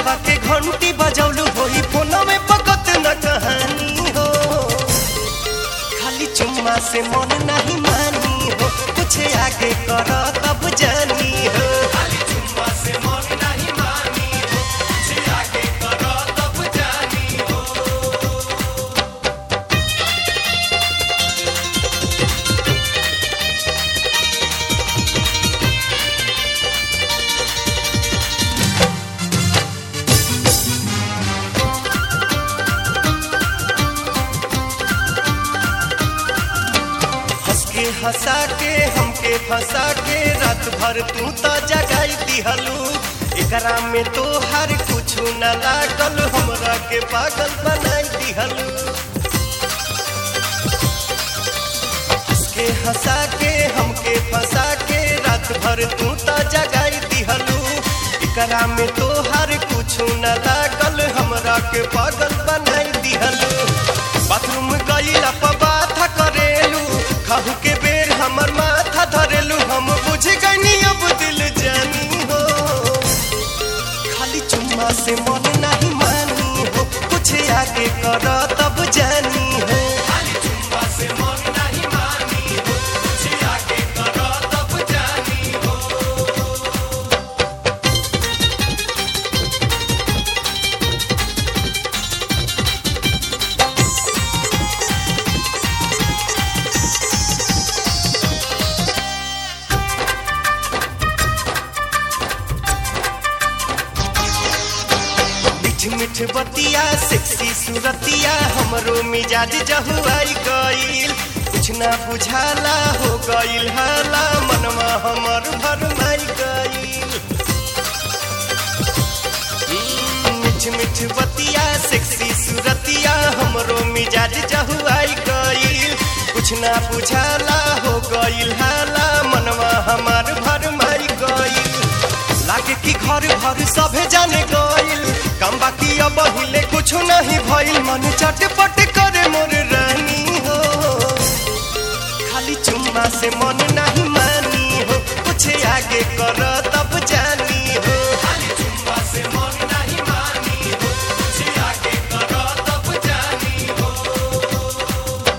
दिलावा के घंटी बजौलू होई फोन में पकत न कहानी हो खाली चुम्मा से मन नहीं मानी हो कुछ आगे कर तब जानी हो खाली चुम्मा से मन नहीं मानी हो कुछ आगे कर तब जानी हो हंस के हंसा के हमके फंसा के रात भर तू तो जगाई दिहलू एकरा में तो हर कुछ न लागल हमरा के पागल बनाई दिहलू हंस के हंसा के हमके फंसा के रात भर तू तो जगाई दिहलू एकरा में तो हर कुछ न लागल हमरा के पागल बनाई दिहलू बाथरूम गईला पर बात करेलू खाहू के बेर हमर माथा धरेलू हम बुझ गईनी अब दिल जानी हो खाली चुम्मा से मन नहीं मानी हो कुछ आगे कर तब जानी हो खाली चुम्मा से मन नहीं मानी हो कुछ आगे कर तब जानी हो मिठ मिठ बतिया सेक्सी सूरतिया हमरो मिजाज जहुआई गईल कुछ ना बुझाला हो गईल हाला मनवा हमर भरमाई गईल हम्म, मिठ मिठ बतिया सेक्सी सूरतिया हमरो मिजाज जहुआई गईल कुछ ना बुझाला हो गईल हाला मनवा हमार भरमाई गईल लागे कि घर घर सभे जाने गईल कम बाकी अब हिले कुछ नहीं भइल मन चटपट करे मोर रानी हो खाली चुम्मा से मन नहीं मानी हो कुछ आगे कर तब जानी हो खाली चुम्मा से मन नहीं मानी हो कुछ आगे कर तब जानी हो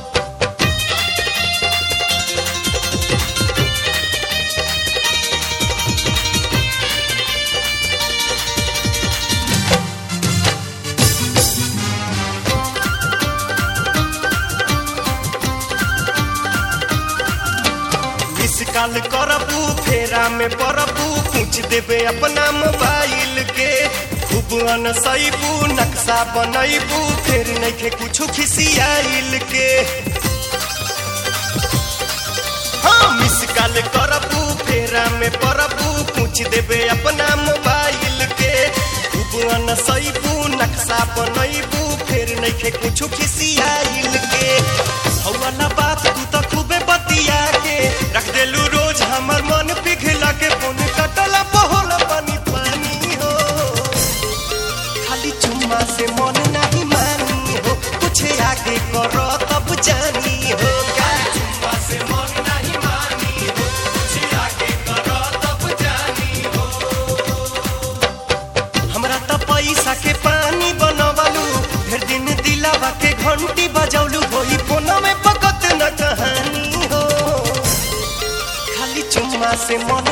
मिस कॉल करबू फेरा में परबू पूछ देबे अपना मोबाइल के खूब अनसैबू नक्शा बनैबू फिर नइखे कुछ खिसियाइल के हाँ मिस कॉल करबू फेरा में परबू पूछ देबे अपना मोबाइल के खूब अनसैबू नक्शा बनैबू फिर नइखे कुछ खिसियाइल के हौला बात तू तो खूबे बतिया के रख देलू रोज हमर मन पिघला के फोन कटला बहोल पानी पानी हो खाली चुम्मा से मन नहीं मानी हो कुछ आगे करो तब जानी हो का चुम्मा से मन नहीं मानी हो कुछ आगे करो तब जानी हो हमरा त पैसा के पानी बनवलू फिर दिन दिलावा के घंटी बजौलू होई फोन में पकत न कहानी हो खाली चुम्मा से मन